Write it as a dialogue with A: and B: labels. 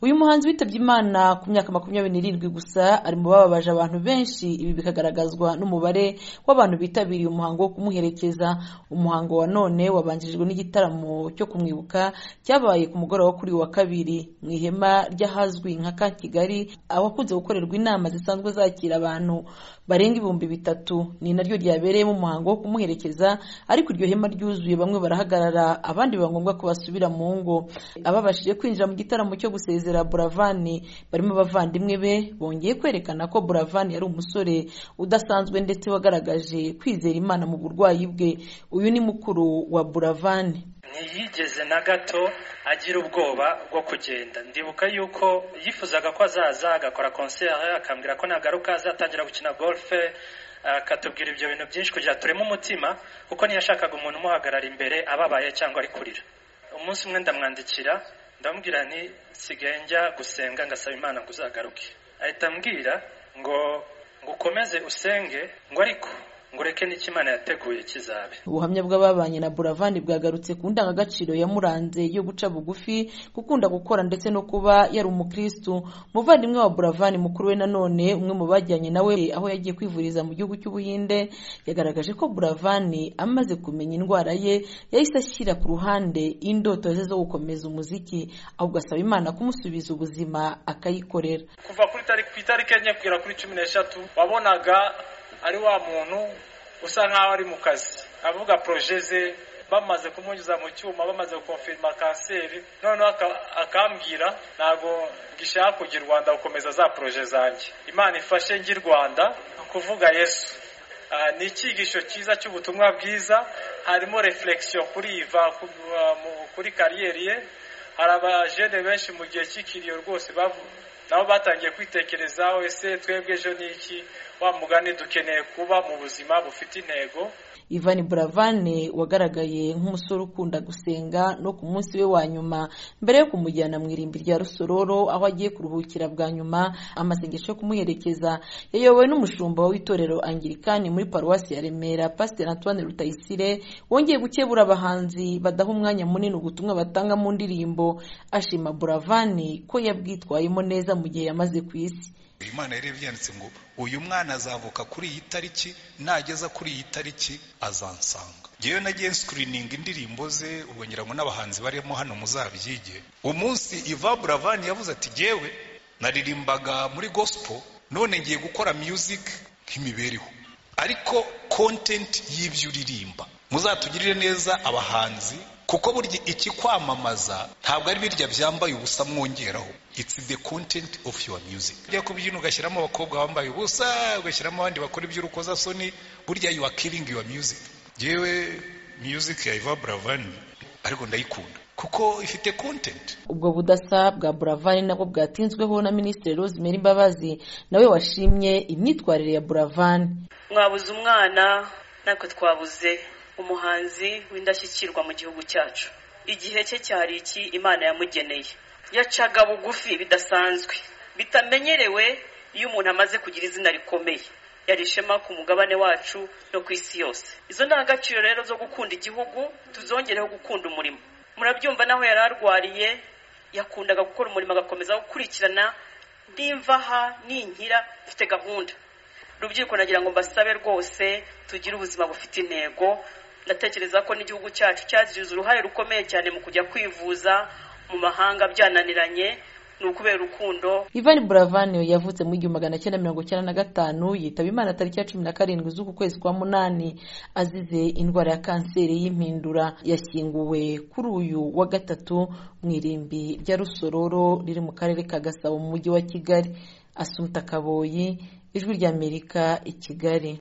A: Uyu muhanzi witabye Imana ku myaka makumyabiri n'irindwi gusa ari mu bababaje abantu benshi ibi bikagaragazwa n'umubare w'abantu bitabiriye umuhango wo kumuherekeza umuhango wa none wabanjirijwe n'igitaramo cyo kumwibuka cyabaye ku mugoroba wo kuri uyu wa kabiri mu ihema ry'ahazwi nka ka Kigali ahakunze gukorerwa inama zisanzwe zakira abantu barenga ibihumbi bitatu ni naryo ryabereyemo umuhango wo kumuherekeza ariko iryo hema ryuzuye bamwe barahagarara abandi biba ngombwa ko basubira mu ngo ababashije kwinjira mu gitaramo cyo gusezera Buravan barimo abavandimwe be bongeye kwerekana ko Buravan yari umusore udasanzwe ndetse wagaragaje kwizera Imana mu burwayi bwe uyu ni mukuru wa Buravan
B: ntiyigeze na gato agira ubwoba bwo kugenda ndibuka yuko yifuzaga ko azaza agakora konseri akambwira ko nagaruka azatangira gukina golfe akatubwira ibyo bintu byinshi kugira tureme umutima kuko ntiyashakaga umuntu umuhagarara imbere ababaye cyangwa ari kurira umunsi umwe ndamwandikira ndamubwira nti sigaye njya gusenga ngasaba imana ngo uzagaruke ahita ambwira ngo ngo ukomeze usenge ngo ariko ngo ureke n'icyo imana yateguye kizabe
A: ubuhamya bw'ababanye na buravani bwagarutse ku ndangagaciro yamuranze yo guca bugufi gukunda gukora ndetse no kuba yari umukirisitu muvandimwe wa buravani mukuru we nanone umwe mu bajyanye nawe aho yagiye kwivuriza mu gihugu cy'ubuhinde yagaragaje ko buravani amaze kumenya indwara ye yahise ashyira ku ruhande indoto ze zo gukomeza umuziki ahubwo asaba imana kumusubiza ubuzima akayikorera
C: kuva ku itariki enye kugera kuri cumi n'eshatu wabonaga ari wa muntu usa nk'aho ari mu kazi avuga poroje ze bamaze kumunyuza mu cyuma bamaze gukonfirima kanseri noneho akambwira ntabwo gishaka kugira u rwanda gukomeza za poroje zanjye imana ifashe ngi rwanda kuvuga yesu ni icyigisho cyiza cy'ubutumwa bwiza harimo reflekisiyo kuri iva kuri kariyeri ye hari abajene benshi mu gihe cy'ikiriyo rwose nabo batangiye kwitekerezaho ese twebwe ejo ni iki wa mugani dukeneye kuba mu buzima bufite intego
A: Ivan Buravane wagaragaye nk'umusore ukunda gusenga no ku munsi we wa nyuma mbere yo kumujyana mu irimbi rya rusororo aho agiye kuruhukira bwa nyuma amasengesho yo kumuherekeza yayobowe n'umushumba w'itorero angirikani muri paruwasi ya remera pasiteri antoine rutayisire wongeye gukebura abahanzi badaha umwanya munini ubutumwa batanga mu ndirimbo ashima buravani ko yabwitwayemo neza mu gihe yamaze ku isi
D: imana yari yanditse ngo uyu mwana azavuka kuri iyi tariki nageza kuri iyi tariki azansanga ngewe nagiye sikirininga indirimbo ze ubwo ngira ngo n'abahanzi barimo hano muzabyige umunsi iva buravani yavuze ati ngewe naririmbaga muri gospel none ngiye gukora music nk'imibereho ariko kontenti y'ibyo uririmba muzatugirire neza abahanzi kuko burya iki kwamamaza ntabwo ari birya byambaye ubusa mwongeraho it's the content of your music ujya kubyina ugashyiramo abakobwa bambaye ubusa ugashyiramo abandi bakora iby'urukozasoni burya you are killing your music yewe music ya Iva Bravani ariko ndayikunda kuko ifite content
A: ubwo budasa bwa buravani nabwo bwatinzweho na minisitiri rose meri mbabazi nawe washimye imyitwarire ya buravani
E: mwabuze umwana natwe twabuze umuhanzi w'indashyikirwa mu gihugu cyacu igihe cye cyari iki imana yamugeneye yacaga bugufi bidasanzwe bitamenyerewe iyo umuntu amaze kugira izina rikomeye yari ishema ku mugabane wacu no ku isi yose izo ndangagaciro rero zo gukunda igihugu tuzongereho gukunda umurimo murabyumva naho yari arwariye yakundaga gukora umurimo agakomeza gukurikirana nimvaha ninkira mfite gahunda rubyiruko nagira ngo mbasabe rwose tugire ubuzima bufite intego ndatekereza ko n'igihugu cyacu cyagize uruhare rukomeye cyane mu kujya kwivuza mu mahanga byananiranye ni ukubera urukundo
A: ivan buravani yavutse mu igihumbi magana cyenda mirongo icyenda na gatanu yitaba imana tariki ya cumi na karindwi z'uku kwezi kwa munani azize indwara ya kanseri y'impindura yashyinguwe kuri uyu wa gatatu mu irimbi rya rusororo riri mu karere ka gasabo mu mujyi wa kigali asumta kaboyi ijwi ry'amerika i kigali